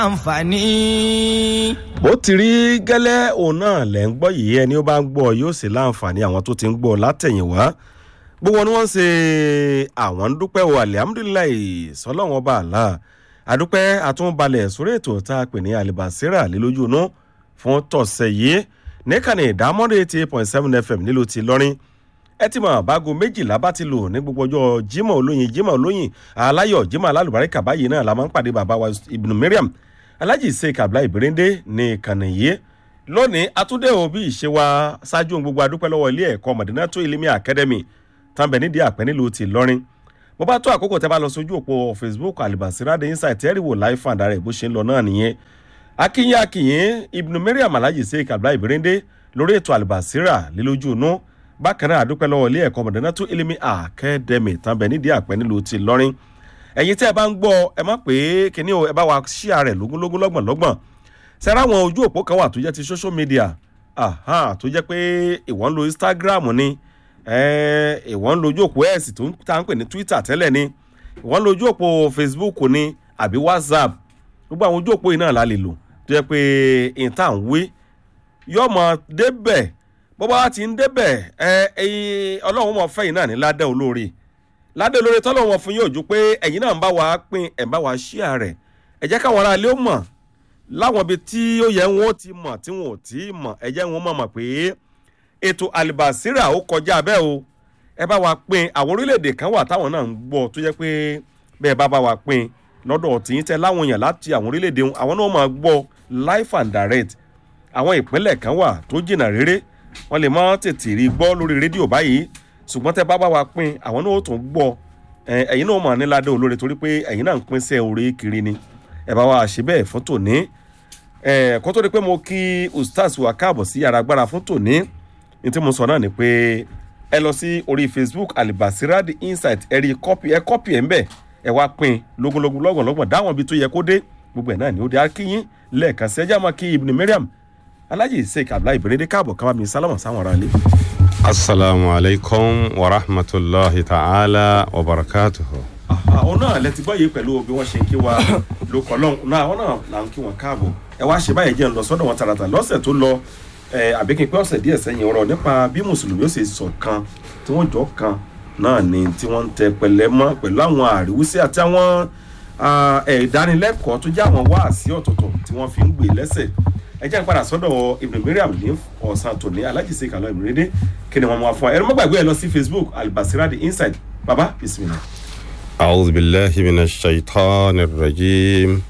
àǹfààní. bó ti rí gẹ́lẹ́ òun náà lẹ́ ń gbọ́ yìí ẹni ó bá ń gbọ́ yóò sì láǹfààní àwọn tó ti ń gbọ́ látẹ̀yìnwá gbogbo ni wọ́n ń ṣe àwọn ń dúpẹ́ o alihamudulilayi sọlọ́wọ́n ọba àlá àdúpẹ́ àtúnbalẹ̀ sórí ètò tá a pè ní alibasira lílójú inú fún tọ̀sẹ̀ yìí níkànnì ìdámọ́dé eighty eight point seven fm nílùú ti lọ́rin ẹ ti mọ̀ báago méjìlá bá ti lò ní gbogbo ọjọ́ jimoh olóyin jimoh olóyin aláyọ̀ jimoh alálùbáríkà báyìí náà la máa ń pàdé bàbá wa ibùdó mariam alhaji sheik abdullahi birinde ní ìkànnì yìí lónìí atúndé òbí ìṣe wa ṣáájú ohun gbogbo adúpẹ́ lọ́wọ́ ilé ẹ̀kọ́ mọ̀dínátó ilimi academy tàbí nídìí àpẹ́ nílùú ti lọ́rin bó bá tó àkókò tẹ́ bá lọ sójú òpó facebook alibasirade insight ẹ̀rí wò láì fàǹdà rẹ̀ bó ṣe ń lọ náà nìyẹn akínyìn akínyìn ibùdó mariam alhaji sheik abdullahi birinde lórí ètò alibasira lílójú inú bákan náà àdúpẹ́ lọ́wọ́ ilé ẹ̀kọ́ mọ̀dánátó ilimi academy tàbí nídìí àpẹ́ nílùú ti lọ́rin ẹ̀yin tẹ́ ẹ bá ń gbọ́ ẹ má pé kíní o ẹ bá wa ṣíà rẹ̀ lógúnlógún lọ́gbọ̀n lọ́gbọ̀n sẹ́ra àwọn ojú òpó kan wà tó jẹ́ ti social media tó jẹ́ pé ìwọ́n ń lo instagram ni ìwọ́n ń lo ojú òpó x tó ń ta ń pè ní twitter tẹ́lẹ̀ ni ìwọ́n ń lo ojú òpó facebook ni àbí whatsapp gbogbo àwọn ojú òpó yìí náà la lè lò tó jẹ́ pé ìta ń wé yọmọ débẹ̀ bó bá ti ń débẹ̀ ọlọ́run mọ̀ fẹ́yìn náà ní ládẹ́ olóore ládé olórí tọ́lọ̀ wọn fún yóò ju pé ẹ̀yin náà ń bá wa pín ẹ̀ ń bá wa ṣíà rẹ̀ ẹ jẹ́ káwọn aráalé ó mọ̀ láwọn ibi tí ó yẹ wọn ó ti mọ̀ tí wọn ò tí ì mọ̀ ẹ jẹ́ wọn mọ̀ mọ̀ pé ètò alibasira ó kọjá bẹ́ẹ̀ o ẹ bá wa pín àwọn orílẹ̀-èdè kan wà táwọn náà ń gbọ́ tó jẹ́ pé bẹ́ẹ̀ bá bá wa pín lọ́dọ̀ tìyín tẹ láwọn èèyàn láti àwọn orílẹ̀-èdè àwọn náà máa gbọ́ life and direct àwọn ìpínlẹ̀ kan wà tó jìnnà réré wọ́n lè má tètè rí gbọ́ lórí rédíò báyìí ṣùgbọ́n tẹ bá bá wa pín àwọn náà ó tún gbọ́ ẹ̀yin náà mọ̀ ní ládé olóore torí pé ẹ̀yin náà ń pín sẹ́ orí kiri ni ẹ bá wa ṣe bẹ́ẹ̀ fún tòní kó tó di pé mo kí ustaz wa káàbọ̀ sí yàrá agbára fún tòní ní tí mo sọ náà ni pé ẹ lọ sí orí facebook alibasira the insight ẹ rí kọ́pì ẹ kọ́pì ẹ̀ ń bẹ̀ ẹ wá pín lógúnlógún lọ́gbọ̀n lọ́gbọ̀n dáwọn ibi tó yẹ kó dé gbogbo ẹ̀ náà ni ó dé akínyín lẹ́ẹ̀kan sí ẹjá máa kí ibùdó mariam alájì sheik abdullahi ìbérédé káàbọ̀ kábà mi sálámà sáwọn ará ilé. Assalamu alaikum wa rahmatullahi ta'ala wa barakatuhu. àwọn náà lẹ ti gbọ́ yìí pẹ̀lú bí wọ́n ṣe ń kí wa lóko lọ́hùn náà àwọn náà là ń kí wọn káàbọ̀ ẹ wá ṣe báyìí jẹ́ ń lọ sọ́dọ̀ wọn tààràtà lọ́sẹ̀ tó lọ àbí kí n pẹ́ ọ̀sẹ̀ díẹ̀ sẹ́yìn ọ̀rọ̀ nípa bí mùsùlùmí ó ṣe sọ̀ kan tí wọ́n jọ kan náà ni tí wọ́n ń tẹ pẹ̀lẹ́ mọ́ pẹ̀lú àwọn àríwísí àti àwọn ìdánilẹ́kọ̀ọ́ tó jẹ́ àwọn wáàsí ọ̀tọ̀ọ̀tọ̀ tí wọ́n fi ń gbé lẹ́sẹ̀ ẹ jẹ́ ìpadà sọ́dọ̀ ibùdó miriam ní ọ̀sán tòní alájí sí ìkàlọ́ ìmúrédé kí ni wọ́n mú wa fún wa ẹ̀rọ mọ́gbàgbé ẹ lọ sí facebook albasira the inside baba bisimilah. أعوذ بالله من الشيطان الرجيم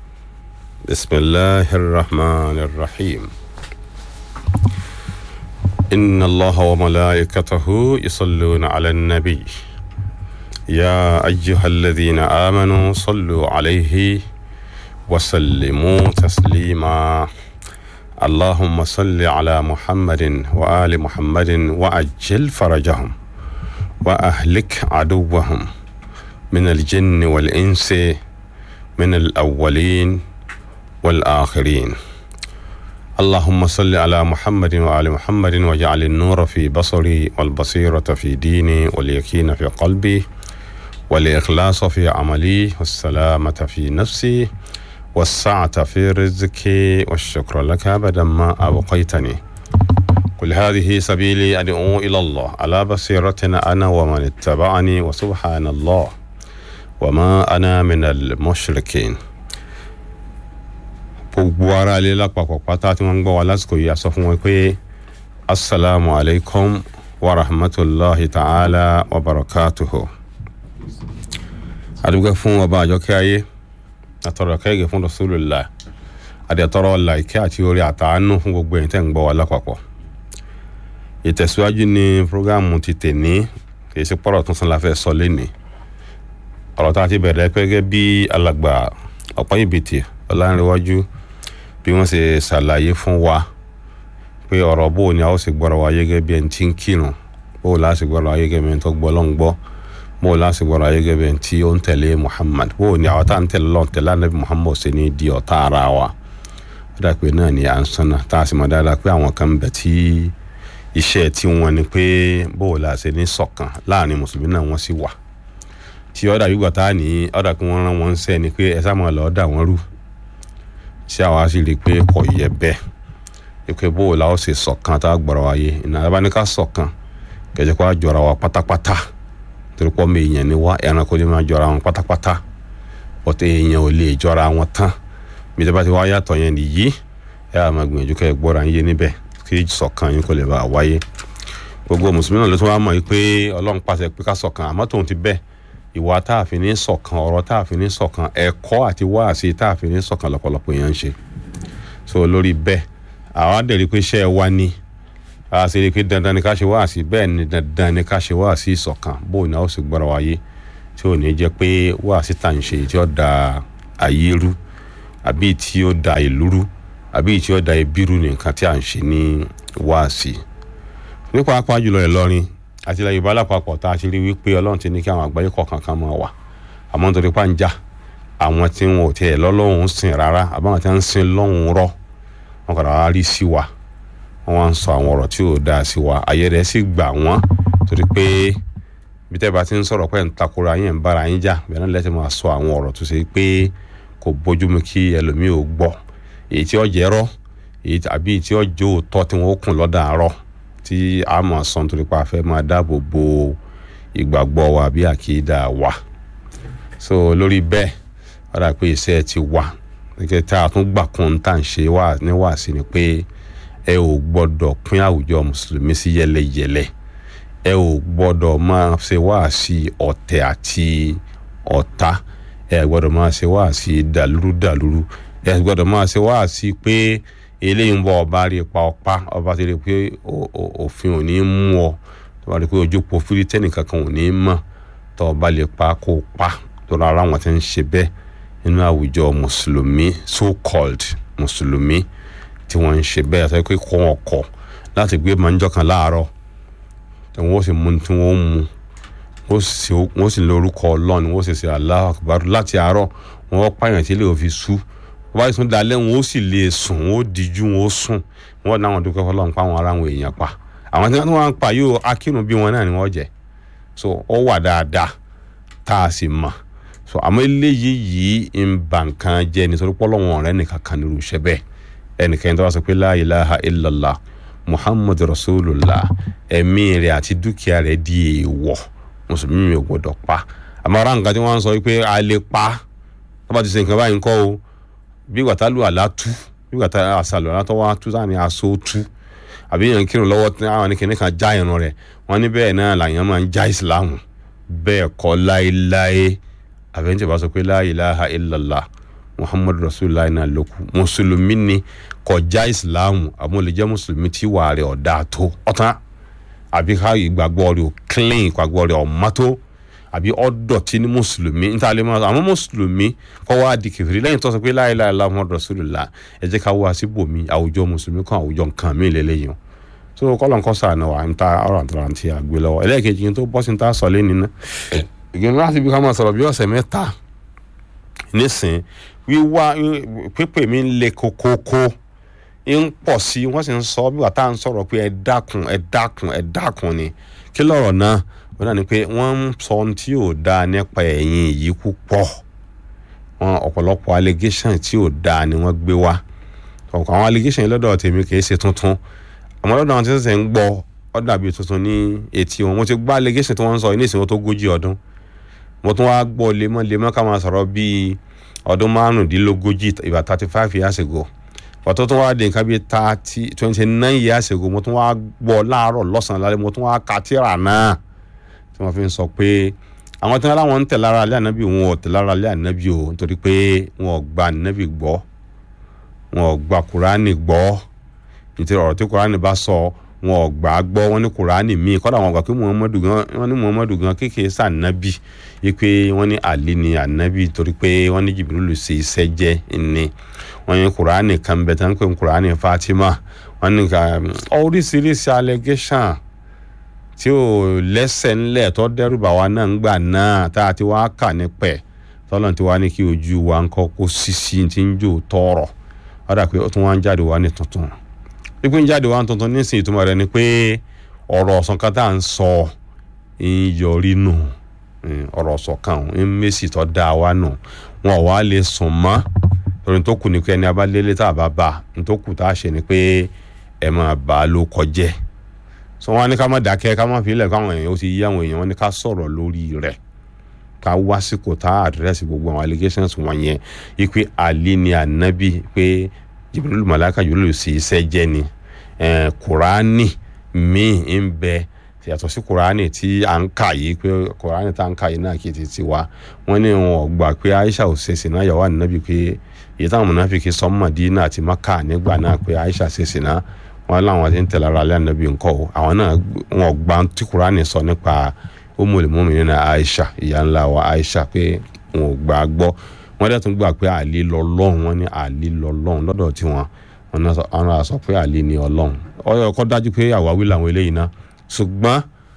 بسم الله الرحمن الرحيم إن الله وملائكته يصلون على النبي يا أيها الذين آمنوا صلوا عليه وسلموا تسليما اللهم صل على محمد وآل محمد وأجل فرجهم وأهلك عدوهم من الجن والإنس من الأولين والآخرين اللهم صل على محمد وآل محمد واجعل النور في بصري والبصيرة في ديني واليقين في قلبي والإخلاص في عملي والسلامة في نفسي والسعة في رزقي والشكر لك أبدا ما أبقيتني قل هذه سبيلي أدعو إلى الله على بصيرة أنا ومن اتبعني وسبحان الله وما أنا من المشركين gbogbo ara ilé lápapọ̀ pátá tí wọ́n ń gbọ́ wa lásìkò yìí a sọ fún wọn pé asalaamu alaykum wa rahmatulahi ta'ala wa barakatuhu. adúgbò fún ọba àjọkẹ́ ayé àtọ̀rọ̀ kẹ́gẹ́ fún rasulillah adìyàtọ̀rọ̀ ọ̀la ìkẹ́ àti orí àtàánú fún gbogbo ẹ̀yin tẹ́ ń gbọ́ wa lápapọ̀. ìtẹ̀síwájú ni programu ti tèní kì í ṣe pọ̀rọ̀ tuntun la fẹ́ sọ lénìí. ọ̀rọ̀ tá a ti bẹ̀rẹ̀ gẹ́gẹ́ bí alàgbà ọ̀pọ̀ ìbìtì ọ̀làǹrẹ̀wájú bí wọ́n ṣe ṣàlàyé fún wa pé ọ̀rọ̀ bó ni a ó sì gbọ́rọ̀ wa gẹ́gẹ́ bí ẹni tí ń kírun bó la sì gbọ́rọ̀ wa gẹ́gẹ́ bí ẹni tó gbọ́ lọ́n gbọ́ bó la sì gbọ́rọ̀ wa gẹ́gẹ́ bí ẹni tí ó ń tẹ̀lé muhammad bó ni àwọn tá à ń tẹ̀lé lọ́n tẹ̀lé anabi muhammad ṣe ní di ọ̀tá ara wa ó dà pé náà ni à ń sanna tá a sì mọ̀ dáadáa pé àwọn kan bẹ̀ tí iṣẹ́ tí wọ́n ni pé bó la ṣe ní ṣọ̀kan láàrin mùsùlùmí náà wọ́n sì wà tí ọ̀dà gbígbà tá a ní ọ̀dà kí wọ́n rán wọn ń sẹ́ ni pé ẹ sá máa lọ́ọ́ dà wọ́n rú tí àwa sì rí i pé kò yẹ bẹ́ẹ̀ pé bó o la ó ṣe ṣọ̀kan tá a gbọ́dọ̀ wáyé ìnáwó bá ní ká ṣọ̀kan kẹjẹ kó a jọra wa pátápátá torí pọ́ mi èèyàn ni wá ẹranko ni máa jọra wọn pátápátá bọ́tẹ́ èèyàn ò lè jọra wọn tán bí tẹ́ bá ti wá yàtọ̀ yẹn nìyí ẹ á máa gbìyànjú kẹ́ ẹ gbọ́ra yín yé níbẹ̀ kí ṣọ̀kan yín kò lè bá a wáyé gbogbo mùsùlùmí náà ló tún wá mọ̀ yìí pé ọlọ́run pàṣẹ pé ká ṣọ̀kan àmọ́ tóun ti bẹ́ẹ̀ ìwà tá a fi ní ṣọ̀kan ọ̀rọ̀ tá a fi ní ṣọ̀kan ẹ̀kọ́ àti wáàsí tá a fi ní ṣọ̀kan lọ́pọ̀lọpọ̀ èèyàn ń ṣe so lórí bẹ́ẹ̀ àwa dẹ̀ rí i pé iṣẹ́ wa ni a sì rí i pé dandan ni ká ṣe wáàsí bẹ́ẹ̀ ni dandan ni ká ṣe wáàsí ìṣọ̀kan bóun ni a ó sì gbọ́ra wáyé tí ò ní jẹ́ pé wáàsí tà ń ṣe tí ó da ayé rú àbí tí ó da ìlú rú àbí tí ó da ẹbí rú nìkan tí à ń ṣe ní wáàsí nípa apá jùlọ Ìlọrin àti ilẹ̀ Yorùbá lápapọ̀ tá a ti rí wípé Ọlọ́run ti ní kí àwọn àgbáyé kọ̀ọ̀kan kan máa wà àmọ́ nítorí pàǹjà àwọn tí wọn ò tiẹ̀ lọ́lọ́hún sìn rárá àbáwọn tí wọ́n ń sin lọ́hún rọ́ wọn kàdà wá rí sí wa wọn wá ń sọ àwọn ọ̀rọ̀ tí ò dáa sí wa àyè rẹ̀ sì gbà wọ́n torí pé bí tẹ́ bá ti ń sọ̀rọ̀ pé ń takora yín ń bára yín jà bẹ́ẹ̀ náà lẹ́sẹ̀ máa sọ àwọn ọ̀rọ̀ tó ṣe pé kò bójúmu kí ẹlòmíì ò gbọ́ èyí tí ó jẹ́ rọ́ èyí àbí tí ó jẹ́ òótọ́ tí wọ́n ó kùn lọ́dà àárọ̀ tí a máa sọ nítorí pé a fẹ́ máa dáàbò bo ìgbàgbọ́ wa bí àkídà wa so lórí bẹ́ẹ̀ wọ́n dà pé iṣẹ́ ti wà gẹ́gẹ́ tá a tún gbà kún tá à ń ṣe wá níwàásí ni pé ẹ ò gbọ́dọ̀ pín àwùjọ mùsùlùmí sí yẹlẹyẹlẹ ẹ ò gbọ́dọ̀ máa ṣe wáàsí ọ̀tẹ̀ àti ọ̀tá ẹ gbọ́dọ̀ máa ṣe wáàsí dàlúrú dàlúrú ẹ gbọ́dọ̀ máa ṣe wáàsí pé eléyìí ń bọ̀ ọba rí ipa ọ̀pá ọba ti rí pé òfin ò ní mú ọ tó bá rí pé ojú po fílítẹ́nì kankan ò ní mọ̀ tó ọba lè pa kó pa tó rárá wọn ti ń ṣe bẹ́ẹ̀ nínú àwùjọ mùsùlùmí so called mùsùlùmí tí wọ́n ń ṣe bẹ́ẹ̀ àti pé kọ́ wọn kọ̀ láti gbé mọ́njọ́ kan láàárọ̀ tí wọ́n sì mú tí wọ́n mú wọ́n sì lórúkọ ọlọ́run wọ́n sì ṣe Allahu Akbar láti àárọ̀ wọ́n pààyàn tí ilé òfin sú wọ́n bá sún dalẹ́ wọn ó sì lè sùn wọn ó díjú wọn ó sùn wọn náà wọn dúpẹ́ fọlọ́run pa àwọn ará wọn èèyàn pa àwọn tí wọ́n ń pa yóò akírun bí wọn náà ni wọ́n jẹ́ so ó wà dáadáa tá a sì mọ̀ so àmọ́ eléyìí yìí ń ba nǹkan jẹ́ nítorí pọ́lọ́wọ́n ọ̀rẹ́ nìkan kan nírú iṣẹ́ bẹ́ẹ̀ ẹnìkan tó wá sọ pé la ilaha illallah muhammad rasulullah ẹ̀mí rẹ̀ àti dúkìá rẹ̀ di èèwọ̀ mùsùlùmí mi ò gbọdọ̀ pa àmọ́ ara nǹkan tí wọ́n ń sọ pé a lè pa tó bá ti ṣe nǹkan báyìí ńkọ́ o bí wàtá lu àlá tú bí wàtá àṣàlù àlá tó wá tú sáà ní aṣọ tú àbí yẹn kírun lọ́wọ́ tí àwọn ní kìnìún kan já irun rẹ̀ wọ́n ní bẹ́ẹ̀ náà làyàn máa ń já ìsìláàmù bẹ́ẹ̀ kọ́ láéláé àbẹ̀ntì bá sọ pé la ilaha illallah muhammadu rasulillah náà ló kù mùsùlùmí ni kọjá ìsìláàmù àmọ́ lè jẹ́ mùsùlùmí tí wà rẹ̀ ọ̀dà tó ọ̀tán àbí ká ìgbàgbọ́ rẹ̀ ò clean ìgbàgbọ́ rẹ̀ ọ̀má tó àbí ọ̀dọ̀tí ní mùsùlùmí níta lè máa àmọ́ mùsùlùmí kọ́ wá di kẹfìrí lẹ́yìn tó sọ pé la ilaha illallah muhammadu rasulillah ẹ jẹ́ ká wá síbòmí àwùjọ mùsùlùmí kan àwùjọ nǹkan mí lélẹ́yìn so kọ́lọ̀ nǹkan sàánà wà ń ta ọ̀rọ̀ àtàràǹtì àgbẹ̀ lọ́wọ́ ẹlẹ́ẹ̀kejì yẹn tó bọ́ sí ń ta sọ lé nínú ìgbìmọ̀ láti bí ká máa sọ̀rọ̀ bí ọ̀sẹ̀ mẹ́ta nísìn wíwá pípè mi ń le kokoko ń pọ̀ sí wọ́n sì ń sọ bí wàá tá à ń sọ̀rọ̀ pé ẹ dákun ẹ dákun ẹ dákun ni kí lọ́rọ̀ náà wọ́n náà ni pé wọ́n ń sọ ohun tí ò dáa nípa ẹ̀yìn yìí púpọ̀ wọn ọ̀pọ̀lọpọ̀ allegation tí ò dáa ni wọ́n gbé wá ọ̀pọ̀ àwọn allegation yìí lọ́dọ̀ tèmi kì í ṣe tuntun àmọ́ lọ́dọ̀ àwọn tí wọ́n ṣẹ̀ṣẹ̀ ń gbọ́ ó dàbí tuntun ní etí wọn mo ti gbọ́ allegation tí wọ́n ń sọ ní ìsìnkú tó gójì ọdún mo tún wá gbọ́ lemọ́lemọ́ ká máa sọ̀rọ̀ bíi ọdún márùndínlógójì ìgbà thirty five years ago pàtó tún wá di nǹkan bíi thirty twenty nine years ago mo tún wá gbọ́ láàárọ̀ lọ́sàn-án lálẹ́ mo tún wá ka tírà náà tí wọ́n fi ń sọ pé àwọn tí wọ́n láwọn ń tẹ̀ lára alẹ́ ànábì wọn ò tẹ̀ lára alẹ́ ànábì o nítorí pé wọn ò gba ànábì gbọ́ wọn ò gba kùránì gbọ́ nítorí ọ̀rọ̀ tí kùránì bá sọ wọn ò gbà á gbọ́ wọn ní kùránì míì kọ́dà wọn gbà pé muhammadu gan wọn ní muhammadu gan kékeré sí ànábì yìí pé wọ́n ní àlè ni ànábì torí pé wọ́n ní jìbìrìlù ṣe iṣẹ́ jẹ́ ni wọ́n ní kùránì kan bẹ̀ tán pé kùránì fatima wọ́n ní ká oríṣiríṣi allegation tí ò lẹ́sẹ̀ ńlẹ̀ tó dẹ́rù bà wá náà ń gbà náà tá a ti wá kà ní pẹ̀ tọ́lọ̀ tí wá ní kí ojú wa ń kọ́ kó sísí ti ń jò tọ̀rọ̀ wọ́n dà pé ó tún wá ń jáde wá ní tuntun pípé ń jáde wá tuntun nísìnyí ìtumọ̀ rẹ̀ ni pé ọ̀rọ̀ ọ̀sán kan tá à ń sọ ń yọrí nù ọ̀rọ̀ ọ̀sán kan ń mèsì tó dá wa nù wọn ò wá lè sùn mọ́ torí tó kù ní pé ẹni abálélé tá a bá bá ní tó kù tá a ṣe ni pé ẹ máa bá a ló kọjẹ́ so wọn ní ká má dákẹ́ ká má fi ilẹ̀ káwọn èèyàn ó ti yí àwọn èèyàn wọn ní ká sọ̀rọ̀ lórí rẹ̀ ká wá síkò tá a àdírẹ́sì gbogbo àwọn allegations wọ̀nyẹn ipe Ali ni ànábì pé Jibril malaka yòlò sí iṣẹ́ jẹ́ ni Kùránì míì ń bẹ yàtọ̀ sí Kùránì tí à ń kà yìí pé Kùránì tá à ń kà yìí náà kì í ti ti wá wọ́n ní wọn ò gbà pé Aisha ò ṣe sìnà yàwó ànábì pé èyí táwọn mọ̀nàfíkì sọ Mádínà àti Mákà nígbà náà pé Aisha ṣe sìnà wọn láwọn ti ń tẹ̀lé ara alẹ́ ànábì ńkọ́ o àwọn náà wọn ò gbà tí Kùránì sọ nípa Ummul Mu'minin Aisha ìyá ńlá wa Aisha pé wọn ò gbà gbọ́ wọ́n dẹ̀ tún gbà pé àlè lọ́lọ́run wọ́n ní àlè lọ́lọ́run lọ́dọ̀ tiwọn wọn náà sọ pé àlè ni ọlọ́run ọyọ kọ́ dájú pé àwáwí làwọn eléyìí náà ṣùgbọ́n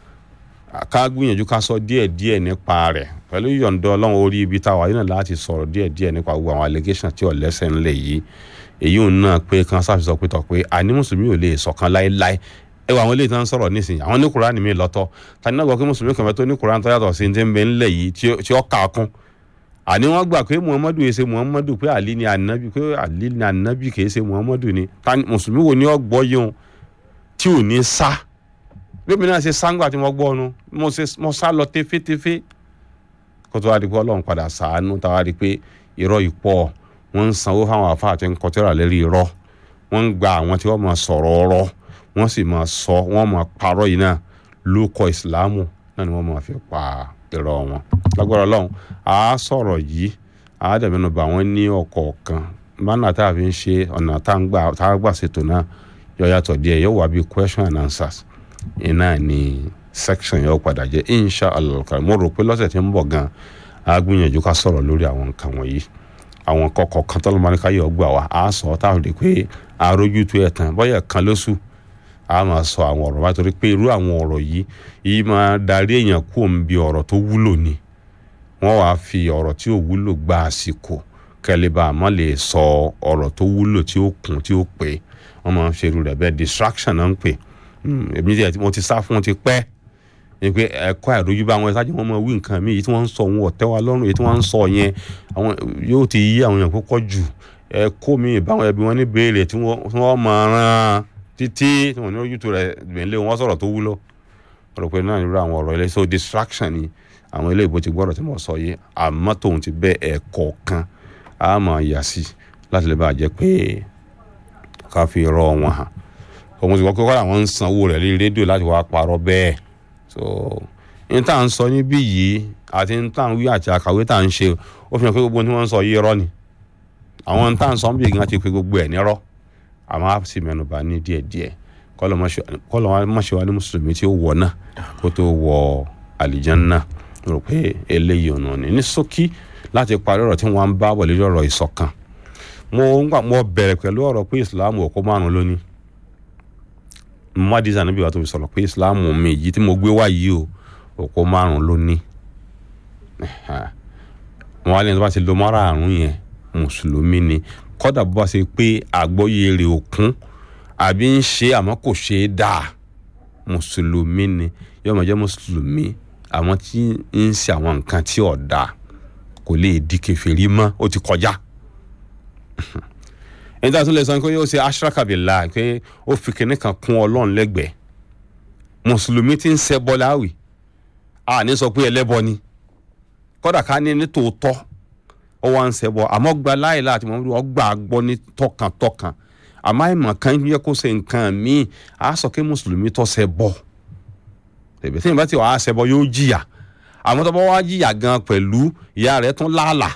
ká gbìyànjú ká sọ díẹ̀ díẹ̀ nípa rẹ̀ pẹ̀lú ìyọ̀ǹda ọlọ́run orí ibi táwa yìí náà láti sọ̀rọ̀ díẹ̀ díẹ̀ nípa gbogbo àwọn allegation tí ọ̀lẹ́sẹ̀ ńlẹ̀ yìí èyí ò náà pé kan ṣàfihàn pé tọ̀ pé àní mùsùlùmí ò lè ṣọ̀kan láéláé ẹ wọ àwọn eléyìí tó ń sọ̀rọ̀ nísìnyí àwọn ní kùránì mi lọ́tọ̀ tani náà gbọ́ pé mùsùlùmí kan fẹ́ tó ní kùránì tó yàtọ̀ sí ti ń bẹ ńlẹ̀ yìí tí ó kà á kún àní wọ́n gbà pé muhammadu yìí ṣe muhammadu pé ali ni anabi pé ali ni anabi kì í ṣe muhammadu ni tani mùsùlùmí wo ni ó gbọ́ yìí o tí ò ní sá bí mi náà ṣe sáńgbà tí mo gbọ́ nu mo sá lọ tefetefe kó tó wá di pé ọlọ́run padà sàánú tá a wá di pé irọ́ ìpọ̀ wọ́n ń sanwó fáwọn àfáà tí ń kọtẹ́rà lérí irọ́ wọ́n ń gba àwọn tí wọ́n máa sọ̀rọ̀ ọ̀rọ̀ wọ́n sì máa sọ wọ́n máa parọ́ yìí náà lóko ìsìláàmù náà ni wọ́n máa fi pa irọ́ wọn lágbára ọlọ́run a sọ̀rọ̀ yìí a dẹ̀mẹ́nu bá wọn ní ọ̀kọ̀ọ̀kan bánà tá a fi ń ṣe ọ̀nà tá a gbà ṣètò náà yọ yàtọ̀ díẹ̀ yóò wá bí question and answers iná ní section yóò padà jẹ́ insha allah mo rò pé lọ́sẹ̀ tí ń bọ̀ gan a gbìyànjú ká sọ̀rọ̀ lórí àwọn nǹkan wọ̀nyí àwọn kọ̀ọ̀kan kan tó lọ́mọ ní ká yọ̀ gbà wá a sọ ọ́ táwọn rí pé arójútu ẹ̀ tán bọ́yẹ̀ kan lóṣù a máa sọ àwọn ọ̀rọ̀ báyìí torí pé irú àwọn ọ̀rọ̀ yìí yìí máa darí èèyàn kú òun bí ọ̀rọ̀ tó wúlò ni wọ́n wàá fi ọ̀rọ̀ tí ò wúlò gba àsìkò kẹlẹ́bà àmọ́ lè sọ ọ̀rọ̀ tó wúlò tí ó kún tí ó pé wọ́n máa ń ṣe irú rẹ̀ bẹ́ẹ̀ distraction náà ń pè èmi tí mo ti sá fún ti pẹ́ ni pé ẹ̀kọ́ àìrójú bá wọn ṣáájú wọn máa wí nǹkan mi èyí tí wọ́n ń sọ òun ọ̀tẹ́ wa lọ́rùn èyí tí wọ́n ń sọ yẹn àwọn yóò ti yí àwọn èèyàn púpọ̀ jù ẹ̀kọ́ mi ìbáwọn ẹbí wọn ní béèrè tí wọ́n máa rán títí tí wọ́n ní ojútùú rẹ̀ gbẹ̀lẹ́ wọn sọ̀rọ̀ tó wúlò rò pé náà nírú àwọn ọ̀rọ̀ ilé so distraction ni àwọn ilé ìbò ti gbọ́dọ̀ tí mo sọ yìí àmọ́ tòun ti bẹ́ ẹ̀kọ́ kan á máa yà sí láti lè bá jẹ́ pé ká fi rọ wọn hàn òun ti gbọ́ pé kọ́ra àwọn ń sanwó rẹ̀ lórí rédíò láti wá parọ́ bẹ́ẹ̀ so n tá à ń sọ níbí yìí àti n tá à ń wí àti àkàwé tá à ń ṣe ó fi hàn pé gbogbo tí wọ́n ń sọ yìí irọ́ ni àwọn n tá à ń sọ níbí gan ti pé gbogbo ẹ̀ nírọ́ àmọ́ á sì mẹ́nuba ní díẹ̀díẹ̀ kọ́lọ́ má ṣe wá ní mùsùlùmí tí ó wọ̀ náà kó tó wọ àlìjánnà rò pé eléyìí ọ̀nà ni ní ṣókí láti parí ọ̀rọ̀ tí wọ́n ń bá wọlé lọ́rọ̀ ìṣọ̀kan mo ń gbà mo bẹ̀rẹ̀ pẹ̀lú ọ̀rọ̀ pé ìsìláàmù ọ̀kọ́ márùn lónìí mmadisa níbi wàá tó fi sọ̀rọ̀ pé ìsìláàmù mi yìí tí mo gbé wá yìí o ọ̀kọ́ márùn lónìí wọn á lẹ́yìn tó bá ti lo márààrún yẹn mùsùlùmí ni kọ́dà bó bá ṣe pé àgbọ́yé rẹ̀ òkun àbí ń ṣe àmọ́ kò ṣe é dáa mùsùlùmí ni yóò máa jẹ́ mùsùlùmí àwọn tí ń ṣe àwọn nǹkan tí ò dáa kò lè di kèfèrí mọ́ ó ti kọjá ẹni tí a tún lè sọ pé yóò ṣe ashrakabillah pé ó fi kinní kan kún ọlọ́run lẹ́gbẹ̀ẹ́ mùsùlùmí tí ń ṣẹbọ láwì a ní sọ pé ẹlẹ́bọ ni kódà ká ní ní tòótọ́ ó wá ń ṣẹbọ àmọ́ gba láìla àti mọ́mọ́dé wọ́n gbà gbọ́ ní tọkàntọkàn àmọ́ àìmọ̀ kan yẹ kó ṣe nǹkan míì á sọ pé mùsùlùmí tó ṣẹbọ tẹ̀bẹ̀ tí ìbá tí wàá ṣẹbọ yóò jìyà àmọ́ tó bá wá jìyà gan pẹ̀lú ìyá rẹ̀ tún láàlà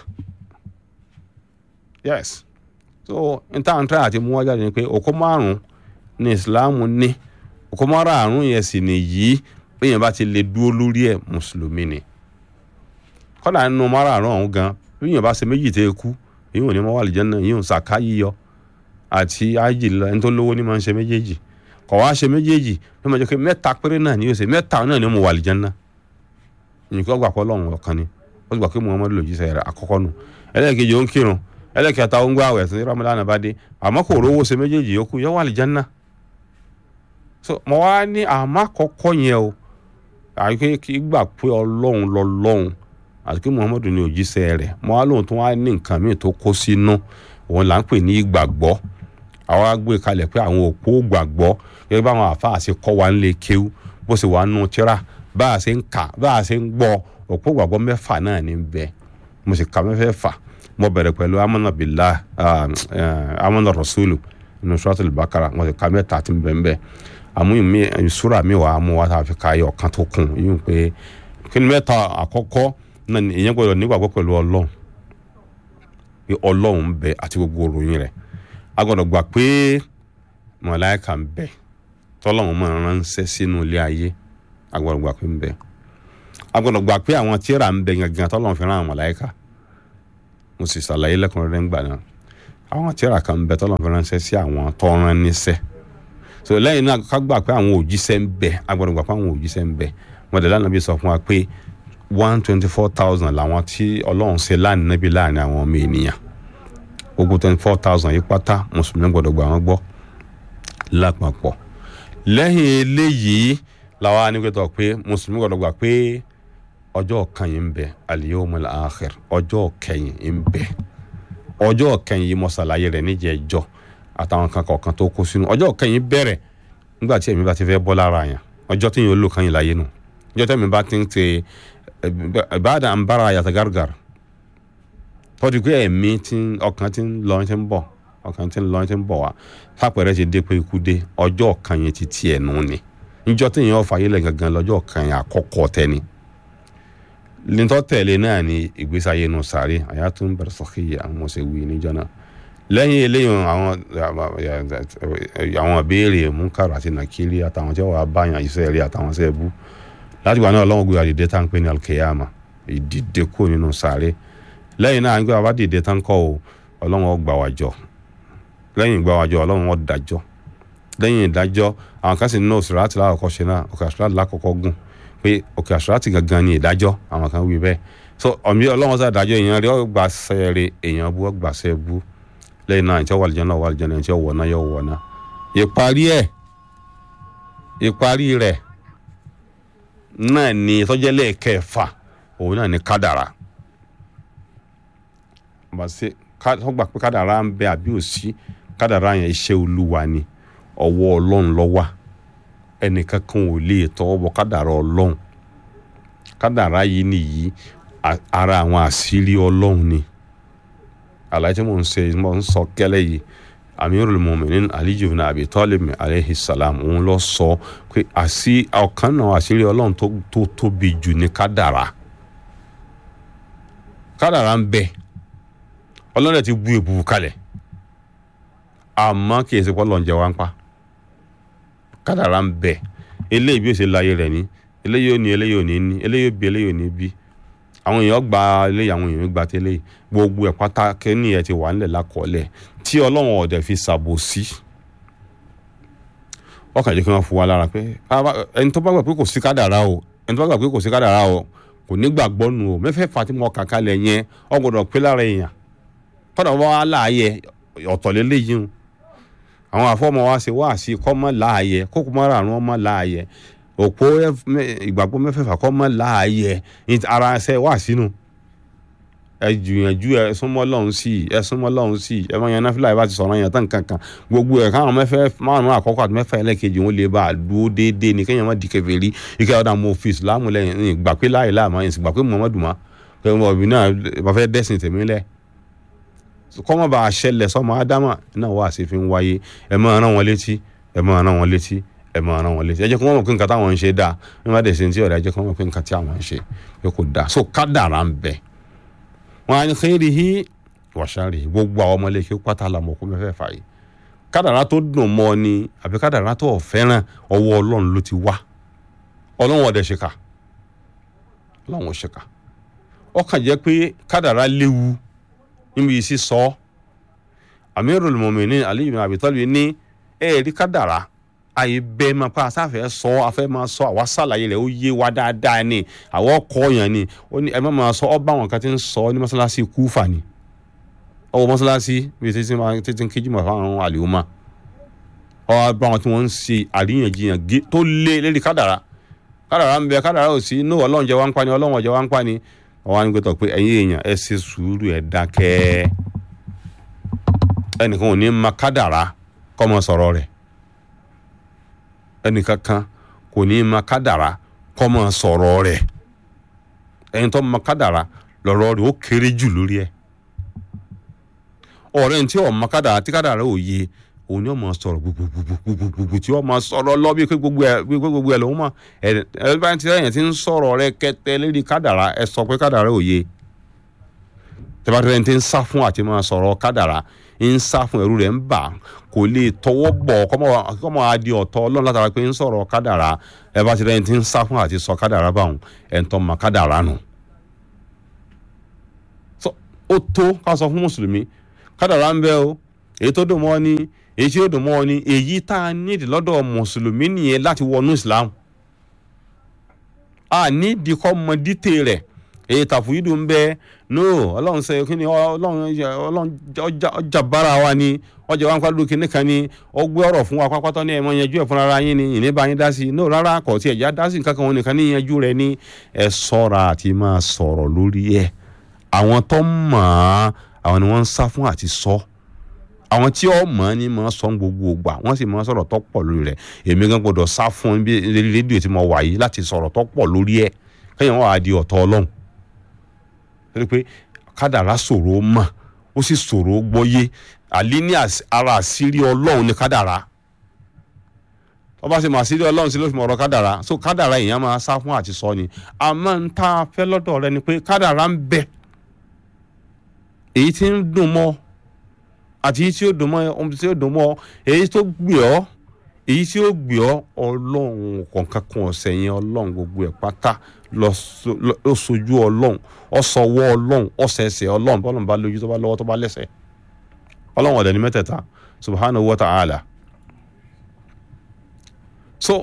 yes so n ta n tẹ́ àti mú wájà ni pé òkú márùn ní ìsìláàmù ní òkú márùn yẹn sì nìyí bẹ́yẹn bá ti lè dúró lórí ẹ̀ mùsùlùmí ni kọ́dà nínú márùn ọ̀hún gan bẹ́yẹn bá ṣe méjì tẹ́ kú èyí ò ní mọ́ wà lìjẹ́ náà èyí ò sàká yíyọ àti ájì lọ ẹni tó lówó ní máa ń ṣe méjèèjì kọ̀ wá ṣe méjèèjì bí wọ́n jẹ́ pé mẹ́ta péré náà ni yóò ṣe mẹ́ta náà ni mo wà lìjẹ́ náà nǹkan gbà pọ̀ lọ́run ọ̀kan ni ó sì gbà pé muhammadu lòdì sẹ́yẹrẹ àkọ́kọ́ nù ẹlẹ́ẹ̀kejì ó ń kírun ẹlẹ́kẹta ó ń gbà wẹ̀ sí ramadan bá dé àmọ́ kò rówó ṣe méjèèjì yòókù yóò wà lìjánná so mo wá ní àmọ́ àkọ́kọ́ yẹn o àyíké kí gbà pé ọlọ́run lọ́lọ́run àti pé muhammadu ní òjíṣẹ́ rẹ̀ mo wá lóhun tó wá ní nǹkan míì tó kó sínú òun là ń pè ní ìgbàgbọ́ àwa gbé kalẹ̀ pé àwọn òpó gbàgbọ́ gẹ́gẹ́ bá àwọn àfáà ṣe kọ́ wa ń lè kéwú bó ṣe wà nù tíra bá a ṣe ń kà bá a ṣe ń gbọ́ òpó gbàgbọ́ mẹ́fà náà ní bẹ́ẹ̀ mo sì ka mẹ́fẹ́ fà mo bẹ̀rẹ̀ pẹ̀lú amọ̀nà bìlá amọ̀nà rasulu nínú suratul bakara mo sì ka mẹ́ta tí ń bẹ̀ ń bẹ̀ àmú mi sura mi wà á mú wa tá a fi ka ayọ̀ kan tó kún yín pé kí ni mẹ́ta àkọ́kọ́ náà ni ìyẹn gbọ́dọ̀ nígbàgbọ́ pẹ̀lú ọlọ́run pé ọlọ́run ń bẹ àti gbogbo òròyìn rẹ̀ a gbọ́dọ̀ gbà pé mọ̀láìka ń bẹ tọ́lọ́run máa ránṣẹ́ sínú ilé ayé a gbọ́dọ̀ gbà pé ń bẹ a gbọ́dọ̀ gbà pé àwọn tíra ń bẹ gangan tọ́lọ́run fi rán àwọn mọ̀láìka mo sì ṣàlàyé lẹ́kùnrẹ́rẹ́ ńgbà náà àwọn tíra kan ń bẹ tọ́lọ́run fi ránṣẹ́ sí àwọn tọ́ran níṣẹ́ so lẹ́yìn náà ká gbà pé àwọn òjíṣẹ́ ń bẹ a gbọ́dọ̀ gbà pé àwọn òjíṣẹ́ ń bẹ mọ̀dẹ́lá nàbí sọ fún wa pé one twenty four thousand làwọn tí ọlọ́run ṣe láàrin níbi láàrin àwọn ọmọ ènìyàn gbogbo twenty four thousand yìí pátá mùsùlùmí gbọ́dọ̀ gbà wọ́n gbọ́ lápapọ̀ lẹ́yìn eléyìí làwọn anígbẹ́tọ̀ pé mùsùlùmí gbọ́dọ̀ gbà pé ọjọ́ kan yìí ń bẹ al-yawmul akhir ọjọ́ kẹyìn ń bẹ ọjọ́ kẹyìn yìí mo ṣàlàyé rẹ̀ níjẹ̀ẹ́jọ́ àtàwọn kan kọ̀ọ̀kan tó kó sínú ọjọ́ kẹyìn bẹ̀rẹ̀ nígbà tí ẹ̀mí bá ti fẹ́ bọ́ lára yẹn ọjọ́ tí yìí ó lò kàn yín láyé nù ọjọ́ tẹ̀mí bá ti ń te ìbáàdà ń bára yàtọ̀ gárgàr tọ́jú pé ẹ̀mí tí ọkàn ti ń lọ ti ń bọ̀ ọkàn ti ń lọ ti ń bọ̀ wá fàpẹ̀rẹ̀ ti dé pé ikú dé ọjọ́ kan yẹn ti tiẹ̀ nù ni níjọ́ tí yẹn ọ̀fà yẹn lẹ̀ gangan lọ́jọ́ kan yẹn àkọ́kọ́ tẹ́ni lintọ́ tẹ̀lé náà ni ìgbésí ayé nù sáré àyàtún bẹ̀rẹ̀ sọ́kì àwọn ọ̀sẹ̀ wí níjọ́ náà lẹ́yìn eléyìí àwọn àwọn ìbéèrè múkàrà àti nàkírí àtàwọn tí wọ́n wá báyàn iṣẹ́ rí àtàwọn iṣẹ́ bú láti gbà náà ọlọ́run gbé àdìdẹ tá à ń pè ní alkeyama ìdìde kúrò nínú sáré lẹ́yìn náà nígbà bá dìde tá ń kọ́ o ọlọ́run ó gbà wá jọ lẹ́yìn ìgbà wá jọ ọlọ́run ó dájọ́ lẹ́yìn ìdájọ́ àwọn kan sì ní òsèràtì lákọ̀ọ́kọ́ ṣe náà òkè àṣíràtì lákọ̀ọ́kọ́ gùn pé òkè àṣíràtì gangan ni ìdájọ́ àwọn kan wí bẹ́ẹ̀ so ọ̀mí ọlọ́run sá dájọ́ èèyàn rí ọgbà sẹ́ẹ̀rẹ̀ èèyàn bú ọgbà sẹ́ẹ̀ bú lẹ́yìn náà ìtẹ́wọ̀ àlìjọ́nà wà àlìjọ́nà ìtẹ́wọ̀ wọ̀nà yóò wọ̀nà ìparí ẹ̀ ìparí rẹ̀ náà ni tọ́jẹ́lẹ̀ kẹfà òun náà ni kádàrà bàṣẹ tọ́gbà pé kádàrà ń bẹ àbí òsí kádàrà yẹn iṣẹ́ olúwa ni ọwọ́ ọlọ́run ló wà ẹnìkan kan ò lè tọwọ́ bọ kádàrà ọlọ́run kádàrà yìí nìyí ara àwọn àṣírí ọlọ́run ni àlàyé tí mò ń ṣe mò ń sọ kẹ́lẹ́ yìí amirul muminin ali ibn abi talib aleyhi salam òun lọ sọ pé àṣì ọ̀kan náà àṣírí ọlọ́run tó tóbi jù ní kádàrà kádàrà ń bẹ ọlọ́run ti bu èbùbù kalẹ̀ àmọ́ kì í ṣe pọ́lọ́ ń jẹ wá ń pa kádàrà ń bẹ eléyìí bí ó ṣe láyé rẹ̀ ní eléyìí ò ní eléyìí ò ní ní eléyìí ò bí eléyìí ò ní bí àwọn èèyàn gba eléyìí àwọn èèyàn gba tẹ́lẹ̀ gbogbo ẹ̀ pátá kẹ́ni ẹ̀ ti wà nílẹ̀ lákọọ́lẹ̀ tí ọlọ́run ọ̀dẹ̀ fi ṣàbòsí ọkàn jẹ́ kí wọ́n fún wa lára pé ẹni tó bá gbà pé kò sí kádàrá o ẹni tó bá gbà pé kò sí kádàrá o kò ní gbàgbọ́ nù o mẹ́fẹ̀ẹ́fà tí mo kà kalẹ̀ yẹn ó gbọ́dọ̀ pé lára èèyàn tọ́dọ̀ wọ́n wá láàyè ọ̀tọ̀ lélẹ́yìí o àwọn àfọ́mọ́ wa ṣe wá sí kọ́ mọ́ láàyè kókò mọ́ àrùn ọmọ láàyè òpó ìgbàgbọ́ mẹ́fẹ̀ẹ̀fà kọ́ mọ́ láàyè ara ẹsẹ̀ wà sínú ẹ jùyànjú ẹ súnmọ́ lọ́hún sí i ẹ súnmọ́ lọ́hún sí i ẹ máa yan náfìlà ìbá ti sọ̀rọ̀ yẹn tán kankan gbogbo ẹ̀ káwọn mẹ́fẹ́ márùn-ún àkọ́kọ́ àti mẹ́fẹ́ ẹlẹ́kejì wọn lè bá a dúró déédéé ní kéèyàn má di kèfèrí ike ọ̀dà mo fi ìsìlámù lẹ́yìn ní gbà pé láì láàmú ẹ̀yìn sì gbà pé muhammadu ma pé mo ọ̀bì náà bá fẹ́ dẹ́sìn tèmi lẹ̀ kọ́mọ bá a ṣẹlẹ̀ sọmọ ádámà náà wà sí fi ń wáyé ẹ máa rán wọn létí ẹ máa rán wọn létí ẹ máa rán wọn létí ẹ jẹ́ kí wọ́n mọ̀ pé nǹkan táwọn ń ṣe dáa wọ́n má dẹ̀ ṣe ti ọ̀rẹ́ ẹ jẹ́ kí wọ́n mọ̀ pé nǹkan tí àwọn ń ṣe pé kò dáa so kádàrá ń bẹ wọn á ní khairihi wa sharrihi gbogbo àwọn ọmọlé kí ó pátá làmọ̀ kó mẹ́fẹ́ fà yìí kádàrá tó dùn mọ́ ni àbí kádàrá tó fẹ́ràn ọwọ́ ọlọ́run ló ti wá ọlọ́run ọ̀dẹ̀ ṣe kà ọlọ́run ò ṣe kà ọkàn jẹ́ pé kádàrá léwu níbi ìsí sọ Amirul Mu'minin Ali ibn Abi Talib ní ẹ̀ẹ́dí kádàrá àyè bẹ́ẹ̀ máa pa àsáfẹ́ sọ afẹ́ máa sọ àwa sàlàyé rẹ̀ ó yé wa dáadáa ni àwọn ọkọ yẹn ni ó ní ẹ má máa sọ ọ bá àwọn kan ti ń sọ ní mọ́sálásí Kúfà ni ọwọ́ mọ́sálásí bíi títí máa títí ń kíjú mọ̀ fáwọn àlèhùnmá ọ bá wọn tí wọ́n ń ṣe àríyànjiyàn tó lé lérí kádàrá kádàrá ń bẹ kádàrá ò sí inú ọlọ́run jẹ́ wá ń pa ni ọlọ́run jẹ́ wá ń pa ni ọwọ́ á ní gbẹ́tọ̀ pé ẹ̀yin èèyàn ẹ ṣe sùúrù ẹ dákẹ́ ẹnìkan ò ní ma kádàrá kọ́ mọ sọ̀rọ̀ rẹ̀ ẹnìkan kan kò ní ma kádàrá kọ́ mọ sọ̀rọ̀ rẹ̀ ẹni tó ma kádàrá lọ́rọ̀ rẹ̀ ó kéré jù lórí ẹ̀ ọ̀rẹ́ ní tí ọ̀ ma kádàrá tí kádàrá ò yé òun ni ó máa sọ̀rọ̀ gbogbogbogbogbogbogbò tí ó máa sọ̀rọ̀ lọ bí pé gbogbo ẹ̀ bí pé gbogbo ẹ̀ lòun mọ̀ ẹ̀ ẹ̀ bá ti ẹ̀yìn tí ń sọ̀rọ̀ rẹ̀ kẹtẹ lérí kádàrá ẹ sọ pé kádàrá ò yé tẹ́bátẹ́rẹ́ ti ń sá fún àti máa sọ̀rọ̀ kádàrá ń sá fún ẹ̀rú rẹ̀ ń bà kò lè tọwọ́ bọ̀ kọ́mọ adi ọ̀tọ̀ ọlọ́run látara pé ń sọ̀rọ̀ kádàrá ẹ bá ti rẹ́ ti ń sá fún àti sọ kádàrá báwọn ẹ̀ ń tọ́ ma kádàrá nù. ó tó ká sọ fún mùsùlùmí kádàrá ń bẹ o èyí tó dùn mọ́ ni èyí tí ó dùn mọ́ ni èyí tá a nídìí lọ́dọ̀ mùsùlùmí nìyẹn láti wọnú ìsìlámù a nídìí kọ́ mọ dítè rẹ̀ èyí tàfùyídù ń bẹ no ọlọ́run sẹ kí ni ọlọ́run ọlọ́run ọjà bára wa ni ọjà wa ń kọ́ lókè nìkan ni ó gbé ọ̀rọ̀ fún wa pápátọ́ ní ẹ̀mọ́ yanjú ẹ̀ fúnra ara yín ni ìní bá yín dá sí i no rárá kò tí ẹ̀já dá sí nǹkan kan wọn nìkan ní yanjú rẹ̀ ní ẹ sọ́ra àti máa sọ̀rọ̀ lórí ẹ̀ àwọn tó mọ̀ ọ́ àwọn ni wọ́n ń sá fún àti sọ àwọn tí ó mọ̀ ọ́ ní mọ̀ ọ́ sọ gbogbo ògbà wọ́n sì mọ̀ ọ́ sọ̀rọ̀ tó pọ̀ lórí rẹ̀ èmi gan gbọ́dọ̀ sá fún bí rédíò tí mo wà yìí láti sọ̀rọ̀ tó pọ̀ lórí ẹ̀ kẹ́yìn wọn á di ọ̀tọ̀ ọlọ́run torí pé kádàrá ṣòro mọ̀ ó sì ṣòro gbọ́yé àlí ní ara àṣírí ọlọ́run ní kádàrá ọba sì mọ àṣírí ọlọ́run sí ló fi mọ̀ ọ̀rọ̀ kádàrá so kádàrá èèyàn máa sá fún àti sọ ni àmọ́ ń tá a fẹ́ lọ́dọ̀ rẹ ni pé kádàrá ń bẹ èyí tí ń dùn mọ́ àti èyí tí ó dùn mọ́ ohun tí ó dùn mọ́ èyí tó gbé ọ́ èyí tí ó gbé ọ́ ọlọ́run kọ̀ọ̀kan kan ọ̀sẹ̀ yẹn ọlọ́run gbogbo ẹ̀ pátá lọ sojú ọlọ́run ọsọwọ́ ọlọ́run ọsẹsẹ ọlọ́run bọ́lọ́run bá lójú tó bá lọ́wọ́ tó bá lẹ́sẹ̀ ọlọ́run ọ̀dẹ̀ ní mẹ́tẹ̀ẹ̀ta subhanahu wa ta'ala so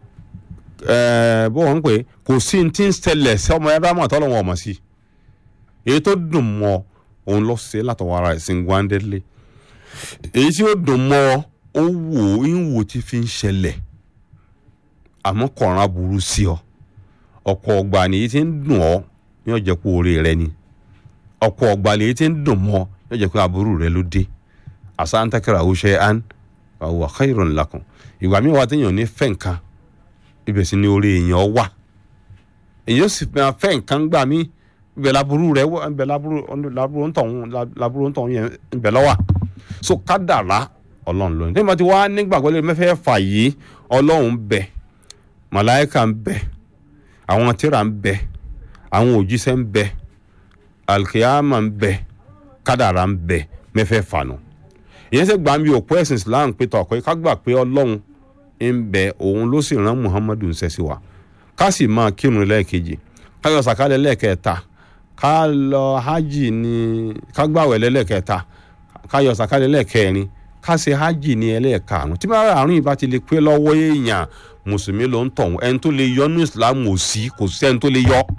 bó wọ́n ń pè kò sí ní tí ń ṣẹlẹ̀ sí ọmọ ẹ̀rọ àmọ́ àtọ́lọ́wọ́n ọmọ sí èyí tó dùn mọ́ òun lọ sí látọwọ́ ara ẹ̀ sí gbándẹ́lé èyí tí ó dùn mọ́ ó wò ó ń wò tí fi ń ṣẹlẹ̀ àmọ́ kọ̀ọ̀ràn aburú sí ọ ọ̀pọ̀ ọgbà nìyí tí ń dùn ọ́ yóò jẹ́ pé oore rẹ ni ọ̀pọ̀ ọgbà nìyí tí ń dùn mọ́ yóò jẹ́ pé aburú rẹ ló dé àṣà ń tẹ́kẹ̀rẹ̀ àwòṣe án wa khairun lakum ìgbà mi wà téèyàn ní fẹ́ nǹkan ibẹ̀ sì ni oore èèyàn wà èèyàn sì fẹ́ nǹkan gbà mí ibẹ̀ laburú rẹ ibẹ̀ laburú ń tọ̀hún laburú ń tọ̀hún yẹn ibẹ̀ lọ́wà so kádàrá ọlọ́run lónìí tí mo ti wá nígbàgbọ́ lè mẹ́fẹ́ fà yìí ọlọ́run bẹ màláìka ń bẹ àwọn tíra ń bẹ àwọn òjíṣẹ́ ń bẹ alkiyama ń bẹ kádàrá ń bẹ mẹ́fẹ́ fànù ìyẹn sẹ́ gbà mí òpó ẹ̀sìn islam pé tọ̀kọ́ ká gbà pé ọlọ́run ń bẹ òun ló sì rán muhammadu ń sẹ́sí wa ká sì máa kírun lẹ́ẹ̀kejì ká yọ sàkálẹ̀ lẹ́ẹ̀kẹta ká lọ hajj ní ká gbàwẹ̀ lẹ́ẹ̀kẹta ká yọ sàkálẹ̀ lẹ́ẹ̀kẹrin ká ṣe hajj ní ẹlẹ́ẹ̀karùn tí bá àrùn yìí bá ti lè pé lọ́wọ́ èèyàn mùsùlùmí ló ń tọ̀hún ẹni tó lè yọ ní islam ò sí kò sí ẹni tó lè yọ.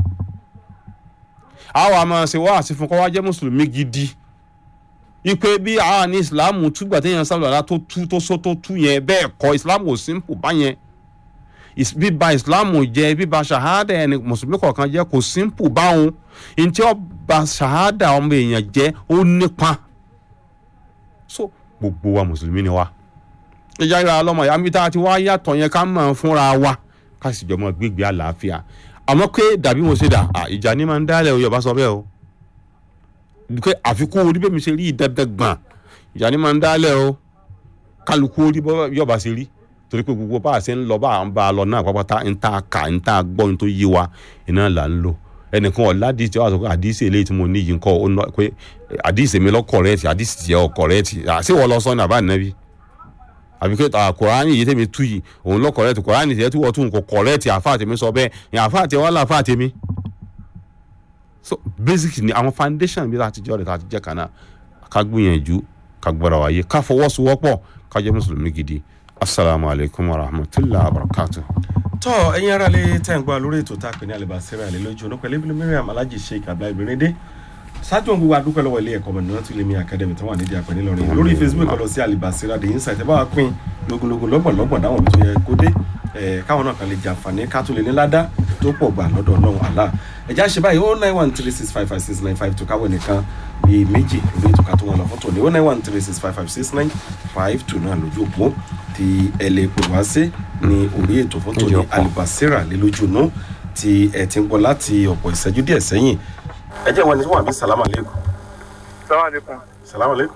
àwa máa ṣe wá àti fún kọ́ wá jẹ́ mùsùlùmí gidi ipe bí àwa ní islam túgbà téèyàn sábà tó tú tó só tó tú yẹn bẹ́ẹ̀ kọ́ islam ò simple báyẹn bíba islam jẹ́ bíba ṣahada ẹni mùsùlùmí kọ̀ọ̀kan jẹ́ kò simple báwọn ntí ó ba ṣahada ọmọ èèyàn jẹ́ ó nípa so gbogbo wa mùsùlùmí ni wa ìjà ìlà ọlọmọ ìyá mi tá a ti wá yàtọ̀ yẹn ká mọ̀ fúnra wa ká sì jọ mọ gbégbé àlàáfíà àmọ́ pé dàbí mo ṣe dà ìjà ni máa ń dálẹ̀ o Yorùbá sọ bẹ́ẹ̀ o pé àfikún orí bẹ́ẹ̀ mi ṣe rí ìdẹ́dẹ́ gbọ̀n ìjà ni máa ń dálẹ̀ o kálukú orí Yorùbá ṣe rí torí pé gbogbo bá a ṣe ń lọ bá a ń bá a lọ náà pápátá ń tá a kà ń tá a gbọ́ ń tó yé wa iná là ń lò ẹnìkan ọ̀la àdìsí wa sọ pé àdìsí eléyìí tí mo ní yìí ń kọ́ ọ pé àdìsí mi lọ kọ̀rẹ́ẹ̀tì àdìsí tiẹ̀ ọ kọ̀rẹ́ẹ̀tì àṣé wọ́n lọ sọ ní àbá nẹ́bí àbí pé kòránì yìí tèmi tú yìí òun lọ kọ̀rẹ́ẹ̀tì kòránì tiẹ̀ tí wọ́n tún kò kọ̀rẹ́ẹ̀tì àfáà tèmi sọ bẹ́ẹ̀ yẹn àfáà tiẹ̀ wọ́n là àfáà tèmi. so basic ni àwọn foundation bí láti jẹ́ ọ̀rẹ́ tá a ti jẹ́ kan náà ká gbìyànjú ká gbọ́ra wáyé ká fọwọ́sowọ́pọ̀ ká jẹ́ mùsùlùmí gidi asalaamualeykum wa rahmatulahi wa barakatuh tọ́ ẹ̀yin ará lè tẹ̀ ń gbọ́ lórí ètò tá a pè ní alibasira ilé lójú ọ̀nà pẹ̀lú ibùdó miriam alhaji sheik abdullahi birinde ṣáájú ohun gbogbo adúpẹ́ lọ́wọ́ ilé ẹ̀kọ́ mọ̀nà tí lèmi academy tó wà nídìí àpẹ nílọrin lórí facebook lọ sí alibasira the insight ẹ bá wa pín lógúnlógún lọ́gbọ̀nlọ́gbọ̀n dáwọn tó yẹ kó dé káwọn náà kan lè jàǹfààní ká tó lè ní ládá tó pọ̀ gbà lọ́dọ̀ ọlọ́run àlá ẹ̀já ṣe báyìí oh nine one three six five five six nine five two káwọ́ nìkan bíi méjì lórí ètò ká tó wọn lọ fọ́tò ní one nine one three six five five six nine five two náà lójú òpó tí ẹ lè pè wá sí ní orí ètò fọ́tò ní Lójú òpó. alibasira lé lójú inú tí ẹ ti ń gbọ́ láti ọ̀pọ̀ ìṣẹ́jú díẹ̀ sẹ́yìn ẹ jẹ́ wọn ní wọ́n àbí salamu aleykum Salaam alaikum. salamu aleykum.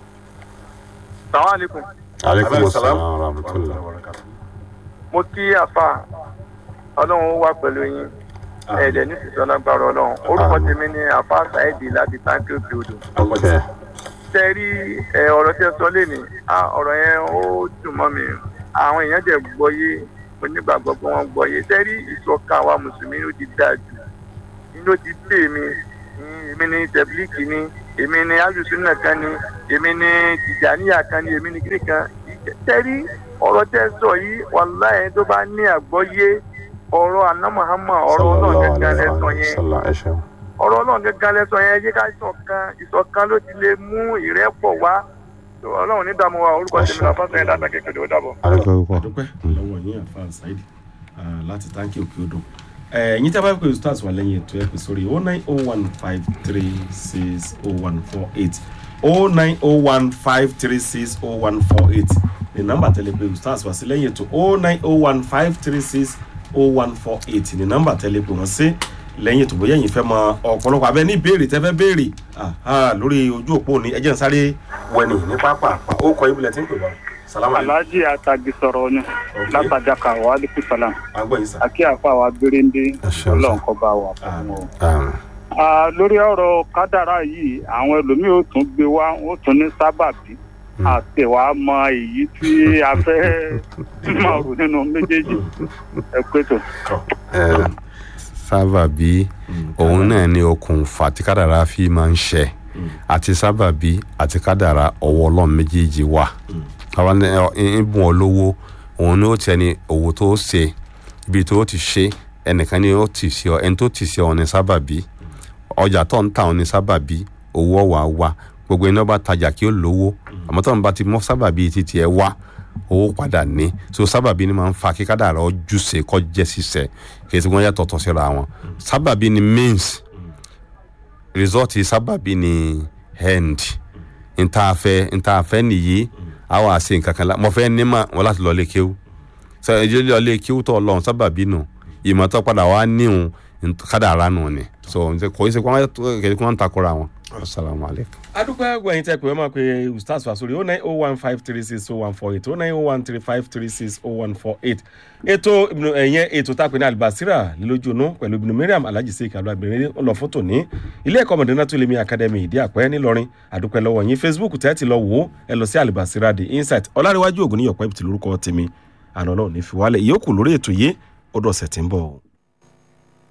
Salaam alaikum. aleykum Aleykum salaam wa rahmatulah. Mo kí àfa ọlọ́run wà pẹ̀lú yín. Ẹ̀ẹ́dẹ̀ ní sísọ lágbára ọlọ́run. Orúkọ Àmín. tèmi ni àfa Saidi láti táǹkì òkè odò. ok Ṣé rí ẹ, ọ̀rọ̀ tí ẹ sọ lé ní? Ọ̀rọ̀ yẹn ó dùn mọ́ mi. Àwọn èèyàn jẹ́ gbọ́yé onígbàgbọ́ pé wọ́n gbọ́yé. Ṣé rí ìṣọ̀kan àwa Mùsùlùmí ló ti dáa jù? Inú ti dé mi. Èmi ni Tẹ̀blíkì ni. Èmi ni Alùsùnà kan ni. Èmi ni Tìjàníyà kan ni. Èmi ni Gírí kan. Ṣé rí ọ̀rọ̀ tẹ́ sọ yìí wàláhì tó bá ní àgbọ́yé ọ̀rọ̀ àná Muhammad ọ̀rọ̀ náà gẹ́gẹ́ lẹ́sọ yẹn sọlá ẹ ṣeun. ọ̀rọ̀ náà gẹ́gẹ́ lẹ́sọ yẹn yé ká ìṣọ̀kan ìṣọ̀kan ló ti lè mú ìrẹ́pọ̀ wá So, ọlọ́run ní dààmú wa orúkọ tèmi náà fásitì ẹ̀dá kékeré ó dàbọ̀. aleykum púpọ̀. àdúpẹ́ lọ́wọ́ yín àfa saidi láti táǹkì òkè odò ẹ̀yin tí a bá pè stars wà lẹ́yìn ètò ẹ̀ pè sórí o nine o one five three six o one four eight o nine o one five three six o one four eight ní nọ́mbà tẹ́lẹ̀ pé stars wà sí lẹ́yìn ètò o nine o one five three six o one four eight ní nọ́mbà tẹ́lẹ̀ pé wọ́n sí lẹ́yìn ètò bóyá ẹ̀yin fẹ́ mọ ọ̀pọ̀lọpọ̀ abẹ́ ní ìbéèrè tẹ́ fẹ́ béèrè aha, lórí ojú òpó ní ẹjẹ́ ń sáré wẹ̀nì ní pápá ó kọ ibùdó tí ń pè wá salamu alaykum alhaji atagi sọ̀rọ̀ ni látàjàkà wa aleykum salam agbọ́ yìí sá. àkí àfa wa gbéréndé ṣeun, ọlọ́run kọ́ bá wa fún wọn. Àmín. Ah, lórí ọ̀rọ̀ kádàrá yìí àwọn ẹlòmíì ó tún gbé wá ó tún ní sábàbí àti wàá mọ èyí tí a fẹ́ máa rò nínú méjèèjì ẹ pé tó. Ẹ, sábàbí òun náà ni okùnfà tí kádàrá fi máa ń ṣẹ àti sábàbí àti kádàrá ọwọ́ ọlọ́run méjèèjì wà àwọn ìbùn olówó òun ni ó ti ẹni òwò tó ṣe ibi tó ti ṣe ẹnìkan ni ó ti ṣe ọ ẹni tó ti ṣe ọ ní sábàbí ọjà tó ń ta ọ ní sábàbí owó ọwà wá gbogbo iná bá tajà kí ó lówó àmọ́ tó ń bá ti mọ́ sábàbí títí ẹ wá owó padà ní so sábàbí ni máa ń fa kí kádàrá ojúṣe kọ́ jẹ́ ṣiṣẹ́ kì í ṣe wọ́n yàtọ̀tọ̀ síra wọn sábàbí ni means result sábàbí ni end ntaafẹ́ ntaafẹ́ nìyí àwọn àṣe nǹkan kan la mo fẹ́ ní mà wọ́n láti lọ lé kéwú sọ èjì lọ lé kéwú tó lọ́n sábàbí nù ìmọ̀tọ́ padà wá níhun kádàrá nù ni so kò í ṣe kí wọ́n ń takora wọn asalaamualeykum. adúpẹ́ gbẹ̀yìn tẹ́ pé wọ́n máa pe ustaz wa sórí o nine o one five three six o one four eight o nine o one three five three six o one four eight ètò Ibnu- ẹ̀yẹn ètò tá a pè ní alibasira lílójúnú pẹ̀lú Ibnu Mariam alhaji sheik abdulhamid lọ fótó ní ilé ẹ̀kọ́ mọ̀dínà tó lè mi academy ìdí àpẹ́ ńìlọrin adúpẹ́ lọ́wọ́ yín facebook tẹ́ ti lọ wò ó ẹ lọ sí alibasira the insight ọlárẹ̀wájú ògùn níyọ̀pẹ́ ibùtì lórúkọ tèmi àná náà ní fi wálẹ̀ ìyókù lórí ètò yìí ó dọ̀sẹ̀ tí ń bọ̀ o.